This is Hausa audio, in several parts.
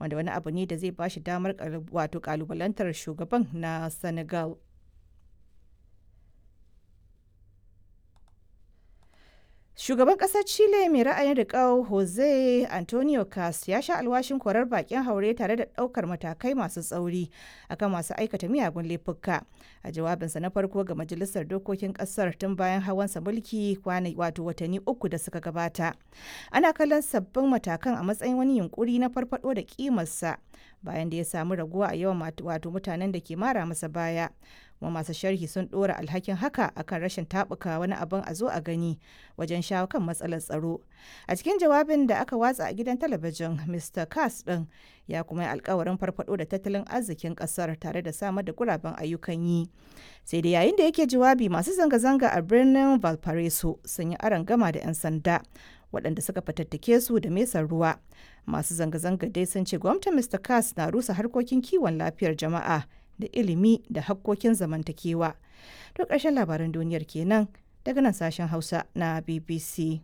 wanda wani abu ne da zai ba shi damar wato kalubalantar shugaban na Senegal. Shugaban ƙasar Chile mai ra'ayin riƙau Jose Antonio Cas ya sha alwashin korar bakin haure tare da ɗaukar matakai masu tsauri akan masu aikata miyagun laifuka. A jawabinsa na farko ga Majalisar Dokokin ƙasar tun bayan hawansa mulki kwana wato watanni uku da suka gabata. Ana kallon sabbin matakan a matsayin wani yunkuri na farfado da kimarsa bayan da ya samu raguwa a yawan wato mutanen da ke mara masa baya. kuma masu sharhi sun ɗora alhakin haka akan rashin taɓuka wani abin a zo a gani wajen shawo kan matsalar tsaro a cikin jawabin da aka watsa a gidan talabijin mr kass ɗin ya kuma yi alkawarin farfado da tattalin arzikin ƙasar tare da samar da guraben ayyukan yi sai da yayin da yake jawabi masu zanga-zanga a birnin valparaiso sun yi aron gama da 'yan sanda waɗanda suka fatattake su da mesar ruwa masu zanga-zanga dai sun ce gwamnatin mr kass na rusa harkokin kiwon lafiyar jama'a da ilimi da hakkokin zamantakewa. To ƙarshen labaran duniyar kenan daga nan sashen Hausa na BBC.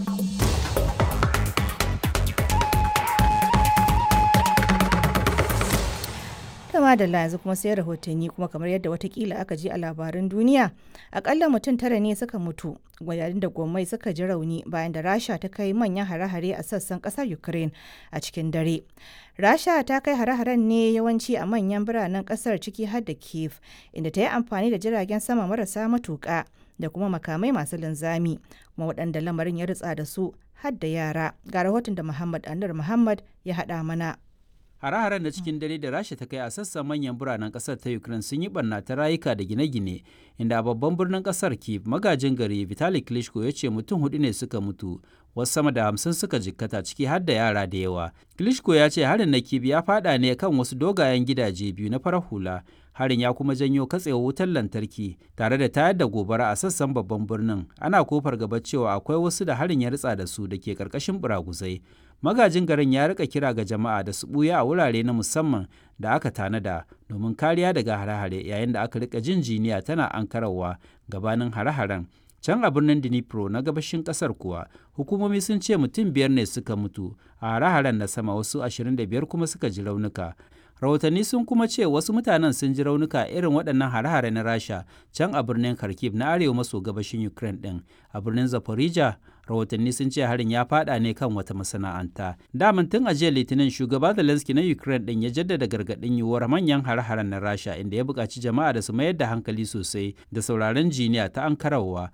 kama da yanzu kuma sai rahotanni kuma kamar yadda watakila aka ji a labaran duniya akalla mutum tara ne suka mutu yayin da gwamnati suka ji rauni bayan da rasha ta kai manyan hare-hare a sassan kasar ukraine a cikin dare rasha ta kai hare-haren ne yawanci a manyan biranen kasar ciki har da kiev inda ta yi amfani da jiragen sama marasa matuka da kuma makamai masu linzami kuma waɗanda lamarin ya ritsa da su har da yara ga rahoton da muhammad anur muhammad ya haɗa mana Hare-haren da cikin dare da Rasha ta kai a sassan manyan biranen kasar ta Ukraine sun yi barna ta rayuka da gine-gine, inda a babban birnin kasar Kyiv magajin gari Vitali Klitschko ya ce mutum hudu ne suka mutu, wasu sama da hamsin suka jikkata ciki har da yara da yawa. Klitschko ya ce harin na Kyiv ya fada ne kan wasu dogayen gidaje biyu na farar hula. Harin ya kuma janyo katsewar wutar lantarki tare da tayar da gobara a sassan babban birnin. Ana kofar gaba cewa akwai wasu da harin ya ritsa da su da ke karkashin buraguzai. magajin garin ya rika kira ga jama'a da su buya a wurare na musamman da aka tanada domin kariya daga hare-hare yayin da aka rika jin jiniya tana ankarawa gabanin hare-haren can a birnin dnipro na gabashin kasar kuwa hukumomi sun ce mutum biyar ne suka mutu a hare-haren na sama wasu 25 kuma suka ji raunuka rahotanni sun kuma ce wasu mutanen sun ji raunuka irin waɗannan hare-hare na rasha can a birnin kharkiv na arewa maso gabashin ukraine ɗin a birnin zaporizhia rahotanni sun ce harin ya fada ne kan wata masana'anta daman tun a jiya litinin shugaba zelensky na ukraine ɗin ya jaddada gargaɗin yiwuwar manyan hare-haren na rasha inda ya buƙaci jama'a da su mayar da hankali sosai da sauraron jiniya ta ankarawa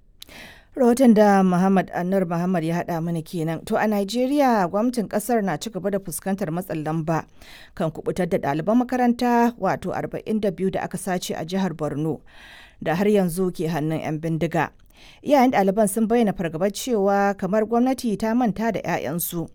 rahoton da Muhammad Anur Muhammad ya haɗa mana kenan. To a Najeriya gwamnatin ƙasar na ci gaba da fuskantar matsin lamba kan kubutar da ɗaliban makaranta wato 42 da aka sace a jihar Borno da har yanzu ke hannun 'yan bindiga. Iyayen ɗaliban sun bayyana fargabar cewa kamar gwamnati ta manta da 'ya'yansu